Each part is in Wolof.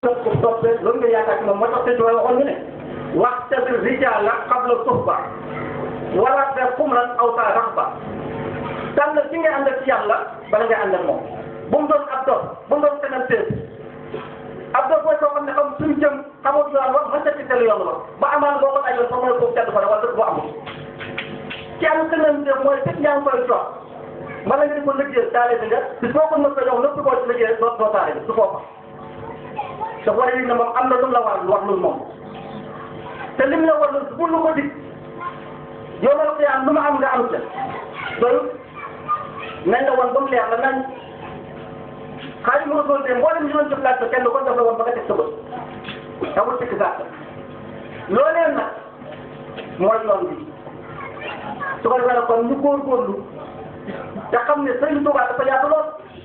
ko toppee loolu nga yaakaar ci moom moo tax sëñ bi waxoon ñu ne waxtabir rijaala qabla suhba wala te xumran aw saa raxba tànn ci ngay ànd ak yàlla bala ngay ànd ak moom bu mu doon ab dof bu mu doon keneen teef ab dof mooy koo xam ne xam suñu jëm xamul yoon wax mën na ci teel yoon wax ba amaan boo ko ajoon sax mooy kooku tedd fa wala dëkk bu amul ci am keneen teef mooy fekk yaa ngi koy jox mala nga di ko liggéey taale bi nga bis boo ko nëpp a jox nëpp koo ci liggéey doo doo taale bi su foofa te war a yëg ne moom am na lu mu la war wax lu moom te lim la war lu lu ko dig yow ma la ko am lu ma am nga am ca doyul nañ la woon ba mu leer la nañ xaalis mu rasul de mboolem ñu doon jëflante kenn ko def la woon ba nga teg sa bët amul sikk gàtt loolee nag mooy yoon bi su ko defee nag kon ñu góorgóorlu te xam ne Sëriñ Tuubaa dafa yaatu lool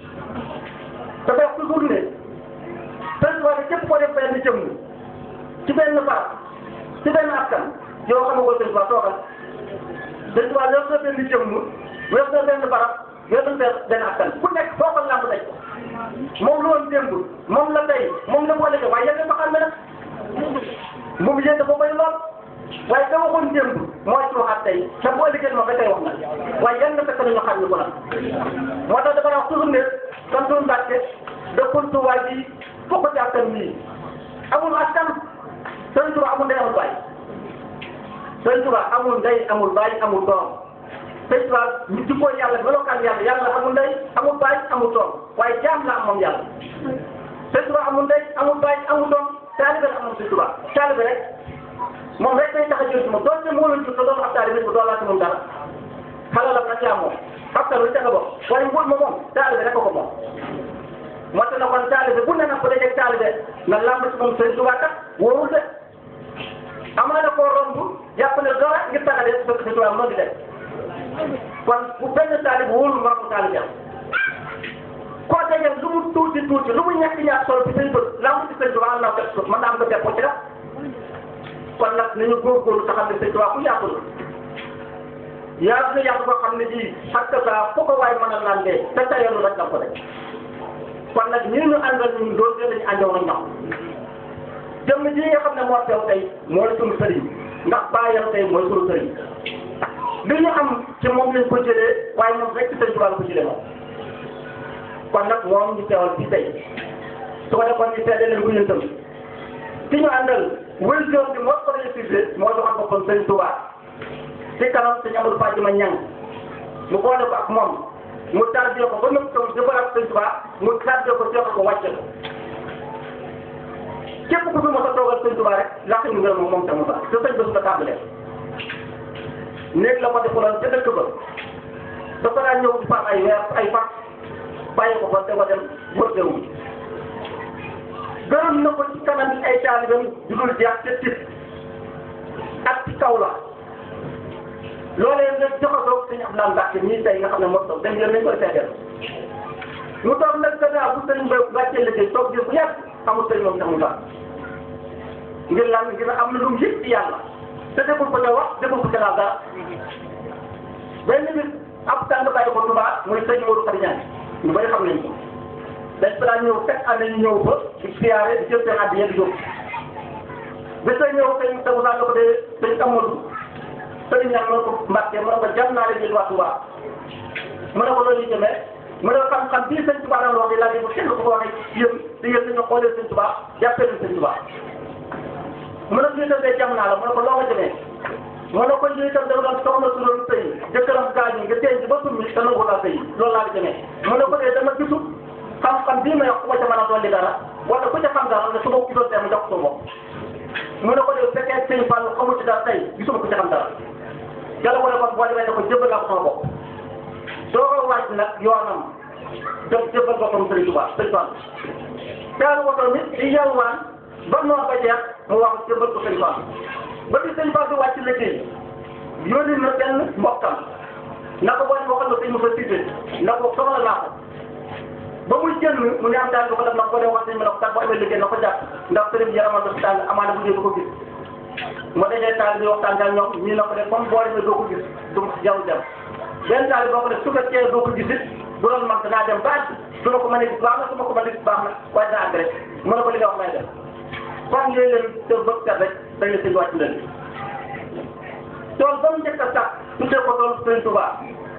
dafa wax toujours ne Sëriñ Tuubaa de képp koo def benn jëmm ci benn baat ci benn askan yow xam nga ko Sëriñ Tuubaa toogal Sëriñ Tuubaa yor na benn jëmm yor na benn barab yor na benn askan ku nekk foo ko lamb daj moom lu woon démb moom la tey moom la boole ko waaye yéen a xam ne nag moom yéen dafa bëri lool waaye da waxoon démb mooy ci waxaat tey te boo liggéey ma ba tey wax na waaye yan na fekk nañu xam ñu ko nag moo tax dafa wax toujours ne comme suñu Mbàkke dëkkul Tuubaa ji fokk ci askan bii amul askan Sëriñ Tuubaa amul ndey amul baay Sëriñ Tuubaa amul ndey amul baay amul doom Sëriñ Tuubaa ñu jikkoo yàlla melokaan yàlla yàlla amul ndey amul baay amul doom waaye jaam la am moom yàlla Sëriñ Tuubaa amul ndey amul baay amul doom taalibe la am moom Sëriñ Tuubaa taalibe rek moom rek day tax a jël ci moom doonte moo la jur te doon ab taalibe bu doon laa ci moom dara xalalam nag yaa moom xabtal lu ca nga bokk waaye mbul ma moom taalibe rek ko ko moom moo tax na kon taalibe bu ne nag bu dee taalibe nga lamb ci moom Sëriñ Tuubaa kat wóorul de amaa na koo romb jàpp ne dara ngir tax a def bëgg Sëriñ Tuubaa moo di def kon bu benn taalibe wóorul nga ko taalibe koo dajal lu mu tuuti tuuti lu mu ñàkk ñàkk solo ci sëñ bët lamb ci Sëriñ Tuubaa am naa ko mën naa am ko def ko ci def kon nag nañu góorgóorlu te xam ne Sëriñ Tuubaa ku yàqu la yaa na yàqu boo xam ne ji parce que ça foo ko waay mën a landee te tayoonu rek la ko def kon nag ñii ñu àndal ñun loolu de lañu àndoon ak ñoom jëmm ji nga xam ne moo teew tey mooy sunu sëriñ ndax bàyyam tey mooy sunu sëriñ li ñu am ci moom lañ ko jëlee waaye moom rek ci Sëriñ Tuubaa la ko jëlee moom kon nag moom ñu teewal fii tey su ko defoon ñu seede leen ko ñun tam ki ñu àndal wël joon bi moo ko réussir moo joxoon boppam Sëriñ Tuubaa ci kanam sëñ Amadou Fadima Ñang mu boole ko ak moom mu tardé ko ba nëb ko jëbal ak Sëriñ Tuubaa mu tardé ko jox ko wàcce ko képp ku fi mos a toogal Sëriñ Tuubaa rek laq ñu ngërëm moom moom tamit ba te sëñ bés nga tàmbalee néeg la ko defaloon ca dëkk ba dafa daan ñëw di faat ay weer ay fat bàyyi ko fa te ko dem wër déwum gërëm na ko ci kanam yi ay taalibam du dul jeex te tit ak ci kaw la loolee nga joxatoo suñu am naan Mbàkke ñii tey nga xam ne moo toog dem yéen nañ koy seeteel mu toog nag gannaaw bu sëriñ ba wàccee liggéey toog jël bu yàgg amul sëriñ moom tax mu baax ngir lan ngir am na lu mu yëg ci yàlla te deful ko ca wax deful ko ca laal dara benn bis ab tànn bàyyi ko Tuubaa muy sëñ Modou Khady Niang ñu bëri xam nañ ko dañ fa daan ñëw fekk ànd ñu ñëw ba di siyaare di jël seen addiya di yóbbu bés a ñëw sëñ Taw Sall ko de sëñ Amadou sëriñ ñaar mën ko Mbàkke mën ko jàmm naa leen jël waa Touba mën na ko loolu ñu jëmee mën na xam-xam bii sëñ Touba daan wax di laaj bu kenn ko waxee yéen te yéen dañoo xoolee sëñ Touba jàppee leen sëñ Touba mën na suñu tëddee jàmm naa la mën na ko loo ko jëmee mën na ko ñuy itam dafa doon soxna su doon sëy jëkkëram gaañu nga denc ba summi te nangu laa sëy loolu laa la jëmee mën na ko dee dama gisul xam-xam bii may wax ku ma ca mën a dolli dara wala ku ca xam dara ne su ma gisoon tey mu jox ko bopp mën na ko dee fekkee sëñ Fall xamu ci dara tey gisuma ku ca xam dara yàlla ko ne kon boo demee ne ko jëbbal naa ko sama bopp doo ko wàcc nag yoonam def jëbbal boppam Sëriñ Tuubaa Sëriñ Fall daal woto nit di yalwaan ba noor ba jeex mu wax jëbbal ko Sëriñ Fall ba di Sëriñ Fall di wàcc liggéey yónni na benn mbokkam na ko boo waxal na sëñ Moussa Cissé na ko soxla naa ko ba muy jënd mu ne am daal ko def na ko dee wax sëñ bi na ko kat boo amee liggéey na ko jàpp ndax sëriñ bi yaramal dafa tàng amaana bu dee du ko gis ma dajee taal bi waxtaan ak ñoom ñii na ko def comme boo demee doo ko gis du jaww jam benn taal boo ko def su fekkee doo ko gis it bu doon mag danaa dem ba su ma ko mënee gis baax na su ma ko mënee gis baax na waaye dinaa àgg rek mën na ko li nga wax may def kon léegi leen te bëgg kat rek dañ la sëñ wàcc leen tool ba mu njëkk a sax tuddee ko tool Sëñ Tuubaa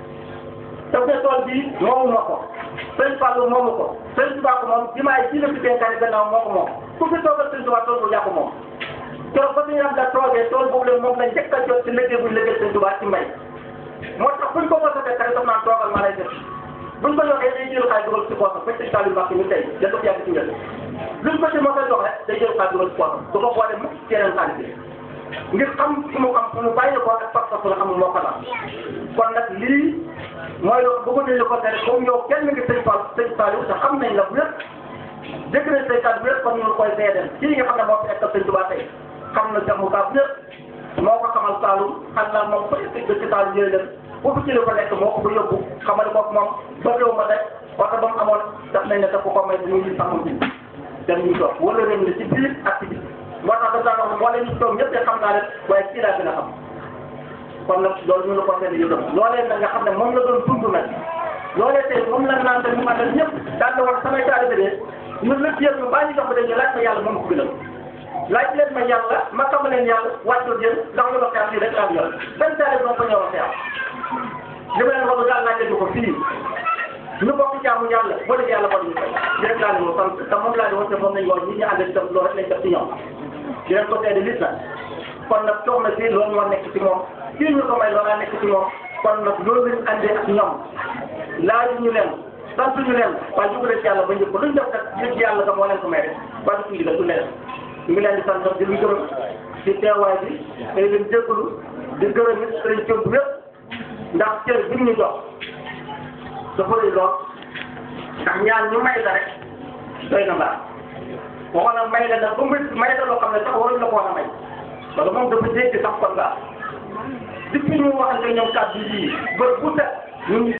daf ne tool bii moomu ma ko Sëñ Fallu moomu ko Sëñ Tuubaa ko moom jimaay ji la fi dénkaane gannaaw moo ko moom ku fi toogal Sëñ Tuubaa tool bu yàqu moom keroog ba suñu am la toogee tool boobu leen moom lañ njëkk a jot ci liggéey buñ liggéey Sëñ Tuubaa ci mbay moo tax buñ ko mos a fekk rek daf naan toogal ma lay def buñ ko joxee day jël xaalis dugal ci poosam fekk Sëñ Fallu Mbàkke mi tey da ko yàgg ci ngeen luñ ko ci mos a jox rek day jël xaalis dugal ci poosam du ko boole mukk ci yeneen xaalis bi ngir xam fu mu xam fu mu bàyyi ko ak pas-pas la xamul moo ko la kon nag lii mooy loolu bu ko dee ko tere comme yow kenn ngi sëñ Fall sëñ Fall te xam nañ la bu yëpp dégg nañ say kàddu bu yëpp kon ñu koy seedeel kii nga xam ne moo fi nekkal sëñ Tuubaa tey xam na Cheikh Moussa bu yëpp moo ko xamal Saalum xam naa moom fa yëpp ci Saalum yooyu leen bu fi jëlee ko nekk moo ko fa yóbbu xamal ko moom ba réew ma rek oto ba mu amoon daf nañ ne daf ko ko may bu muy sax mu ji dem ñu toog wala réew mi ci biir ak ci biir moo tax dafa daan wax moo leen ñu toog ñëpp de xam naa leen waaye kii laa gën a xam kon nag loolu ñu la ko seetlu yu dem loolee nag nga xam ne moom la doon dund nag loolee tey moom la naan te mu àndal ñëpp daan na wax samay taalibe de ñun lépp yëpp ñu bàyyi jox ko dañuy laaj ma yàlla moom ko gënal laaj leen ma yàlla ma xam leen yàlla wàccul yéen ndax ñu ma xeex lii rek laa yor benn taalibe moom ko ñëw a xeex li ma leen wax daal laaj leen ko fii ñu bokk jaamu yàlla boo dee yàlla bon ñu fay di rek laa leen sant te moom laa di wax te moom lañ wax ñi ñu àndal itam loolu rek lañ def ci ñoom di leen ko seede lis na kon nag soxna si loolu moo nekk ci moom kii ñu ko may loolaa nekk ci moom kon nag loolu lañ àndee ak ñoom laaju ñu leen sant ñu leen waaye ñu ko def yàlla ba njëkk ko luñ def kat yëg yàlla ka moo leen ko may rek waaye suñu digal du leen ñu ngi leen di sant di lu gërëm ci teewaay bi tey leen jégalu di gërëm it sëriñ Diop yëpp ndax cër bi ñu jox dafa rëy lool ndax ñaan ñu may la rek doy na mbaa waxoon na may la nag ba mu may la loo xam ne sax waruñ la ko war a may wala moom dafa dégg sax kon nga depuis ñu waxante ñoom kàddu yi ba bu set ñun